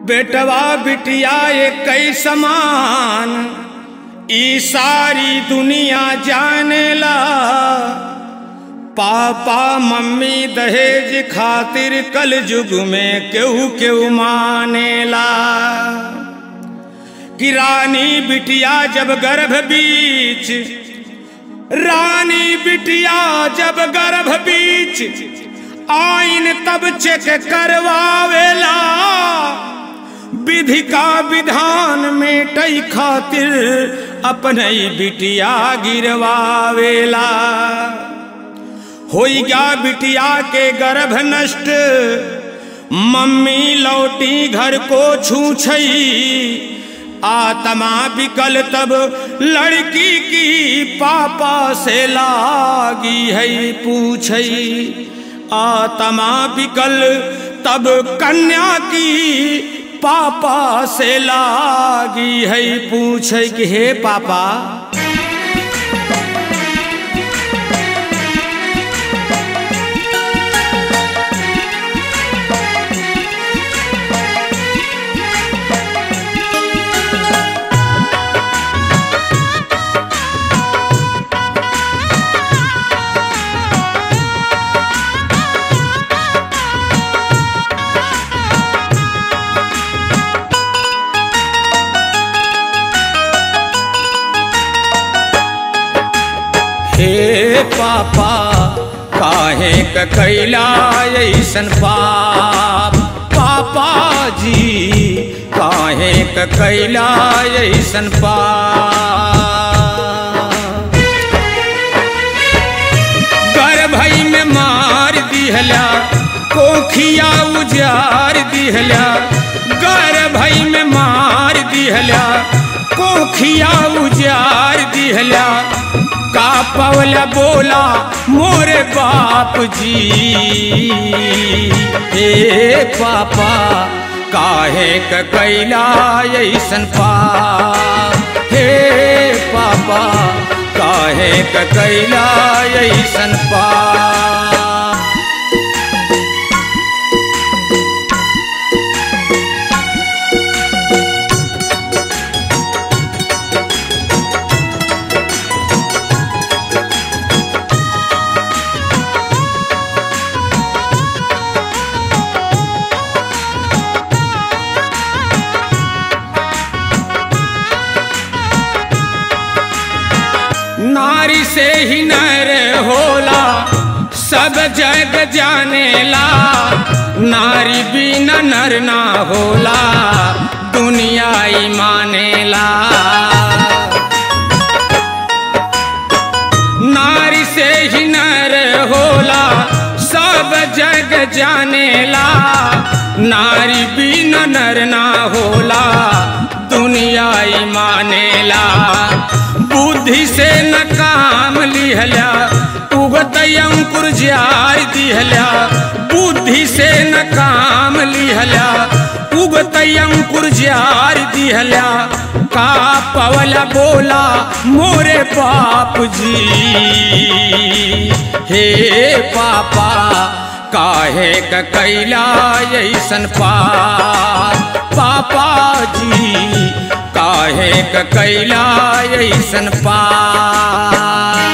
बेटवा बिटिया एक समान ई सारी दुनिया जानेला पापा मम्मी दहेज खातिर कल युग में केहू केहू मानेला कि रानी बिटिया जब गर्भ बीच रानी बिटिया जब गर्भ बीच आइन तब चेक करवावेला विधि का विधान मेटई खातिर अपने ही बिटिया गिरवावेला होई गया बिटिया के गर्भ नष्ट मम्मी लौटी घर को छूछई आत्मा बिकल तब लड़की की पापा से लागी है पूछई आत्मा बिकल तब कन्या की पापा से लागी है पूछे कि हे पापा हे पापा काहे क कैला ऐसन पाप पापा जी काहे क कैला ऐसन पाप गर्भई में मार दिहला कोखिया उजार दिहला गर्भई में मार दिहला कोखिया उजार दिहला का पवला बोला मोरे बाप जी हे पापा काहे क कैला ऐसन पाप हे पापा काहे क कैला ऐसन पाप नारी से ही नर होला सब जग जानेला नारी बिना नर ना होला दुनिया ही मानेला नारी से ही नर होला सब जग जानेला नारी बिना नर ना होला दुनिया ही मानेला बुद्धि से न काम लिहला उगत अंकुर जार दिहला बुद्धि से न काम लिहला उगत अंकुर जार दिहला का पवला बोला मोरे बाप जी हे पापा काहे क कैला ऐसन पाप पापा जी काहे क कैला ऐसन पाप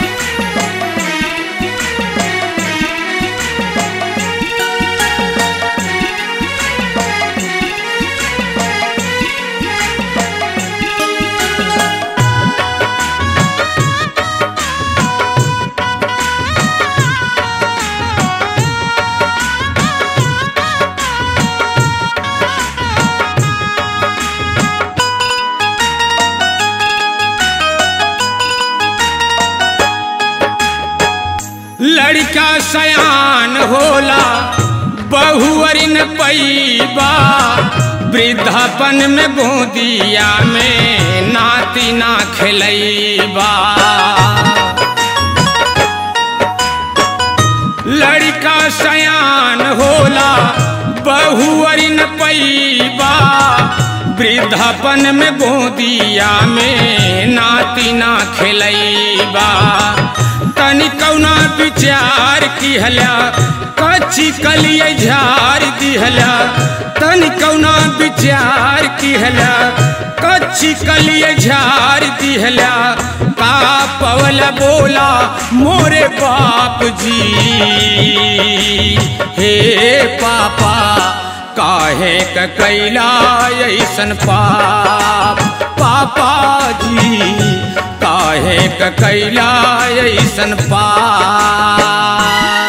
लड़का सयान होला बहुअरिन पैबा वृद्धापन में गोदिया में नाती ना खेलैबा लड़का सयान होला बहुअरिन पैबा वृद्धापन में गोदिया में नाती ना खेलैबा तनी कौना विचार किहला कच्ची कलिय झार दिहला तनी कौना विचार किहला कच्ची कलिए झार दिहला का पवल बोला मोरे बाप जी हे पापा काहे क कैला ऐसन पाप पापा जी काहे क कैला ऐसन पाप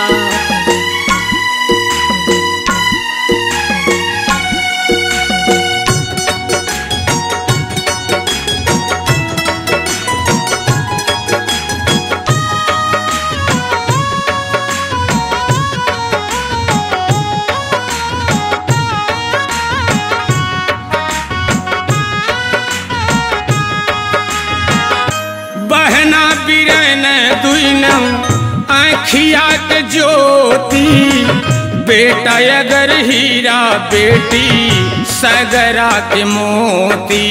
बहना बिरन दुनम आखिया के ज्योति बेटा अगर हीरा बेटी सगरा के मोती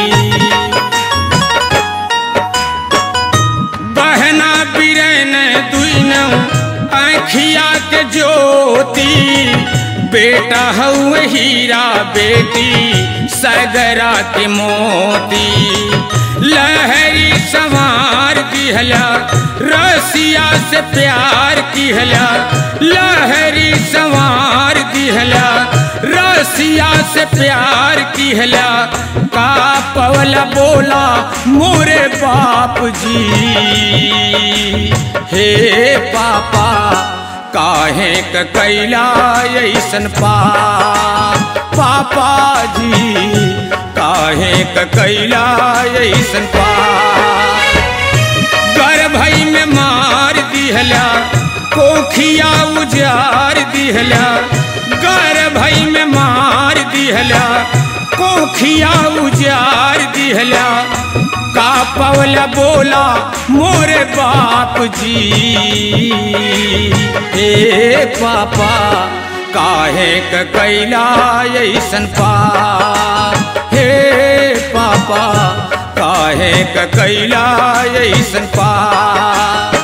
बहना बिरन दुनम आखिया के ज्योति बेटा हऊ हीरा बेटी सगरा के मोती लहरी सवार दिहला रसिया से प्यार किहला लहरी सवार दिहला रसिया से प्यार किहला का पवला बोला मोरे बाप जी हे पापा काहे क कैला ऐसन पाप पापा जी काहे क कैला ऐसन पाप गर्भई में मार दिहला कोखिया उजार दिहला गर्भई में मार दिहला कोखिया उजार दिहला का पवला बोला मोरे बाप जी हे पापा काहे क कैला ऐसन पाप हे पापा काहे क कैला ऐसन पाप